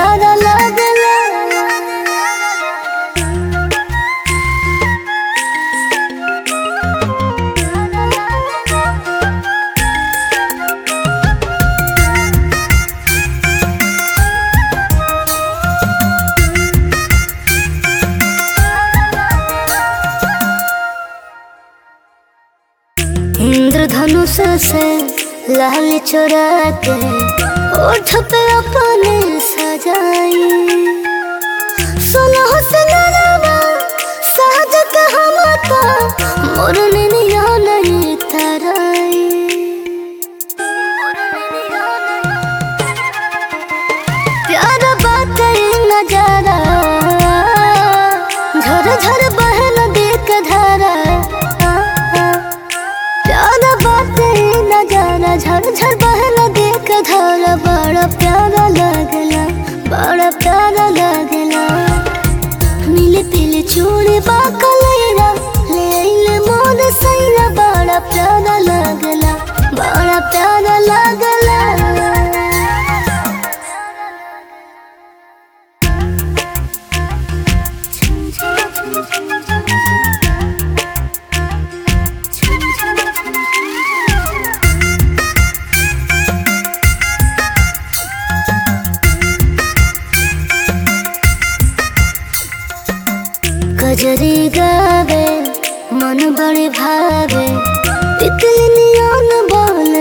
प्यारा लागला इंद्रधनुष से लाल चोरा के ओठ पे अपने सजाई सोलह से नरवा सहज कहमता मोरन निया नहीं तराई प्यार बात नजारा झर झर बहन देख धारा प्यार बात नजारा झर झर बहन देख धारा बड़ा प्यारा लगला बड़ा प्यारा लगला मिले तिल चूड़ी बाकलेरा ले आइले मोर सैरा बड़ा प्यारा लगला बड़ा प्यारा लगला कजरी गावे मन बड़े भावे तितली नियन बोल